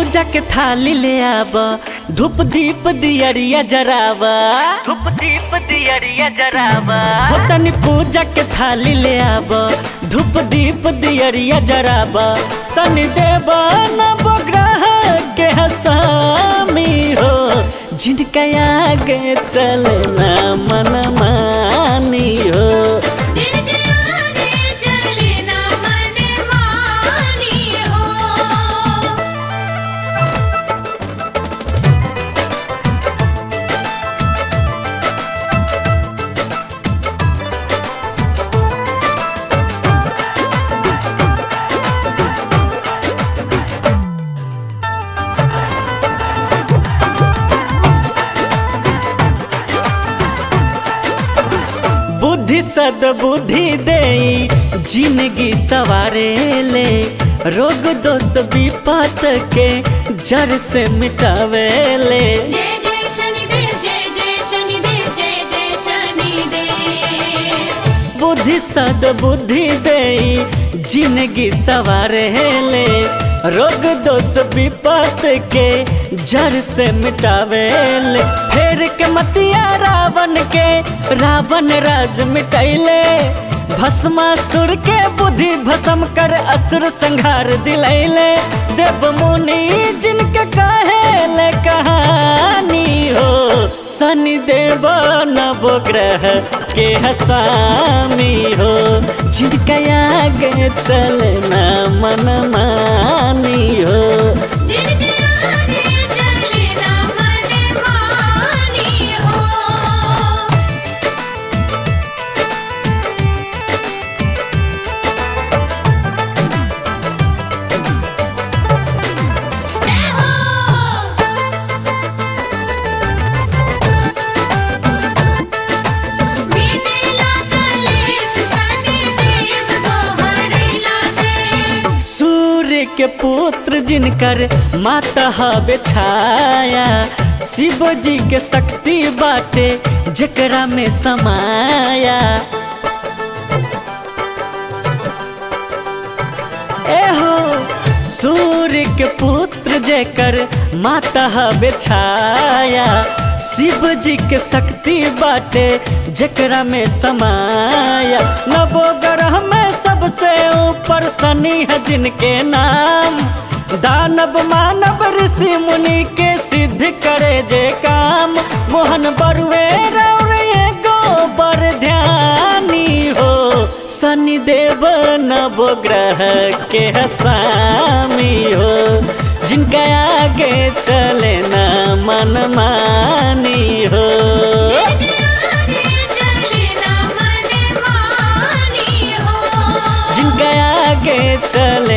पूजा के थाली ले आब धूप दीप दियरिया जरावा धूप दीप दियरिया जरावा हो तनी पूजा के थाली ले आब धूप दीप दियरिया जरावा शनि देव नवग्रह के हसामी हो जिनका आगे चलना मन मानी हो जिनके आगे चले ना मन मानी हो बुद्धि सद बुद्धि दे जिंदगी सवारे ले रोग दोष विपत के जड़ से मिटावे ले जय जय शनिदेव जय जय शनिदेव जय जय शनिदेव बुद्धि सद बुद्धि दे जिंदगी सवारे ले रोग दोष विपत के जड़ से मिटावे ले फेर के मतिया रावण के रावण राज मिटैले भस्मासुर के बुद्धि भस्म कर असुर संहार दिलैले देव मुनि जिनके कहेले कहानी हो शनि देव नवग्रह के हसामी हो जिनका आगे चलना मन मानी हो जिनके आगे चले ना मन मानी हो जय हो बीतेला कलेश शनिदेव तोहरेला से सूर्य के पुत्र जिनकर माता हवे छाया शिव जी के शक्ति बाटे जकरा में समाया एहो सूर्य के पुत्र जेकर माता हवे छाया शिव जी के शक्ति बाटे जकरा में समाया नवो ग्रह में सबसे ऊपर शनि है जिनके नाम दानव मानव ऋषि मुनि के सिद्ध करे जे काम मोहन बरुए रौर एगो बर ध्यानी हो शनि देव नवग्रह के हसामी हो जिनका आगे चले ना मन मानी हो जिनके आगे चले ना मन मानी हो जिनका आगे चले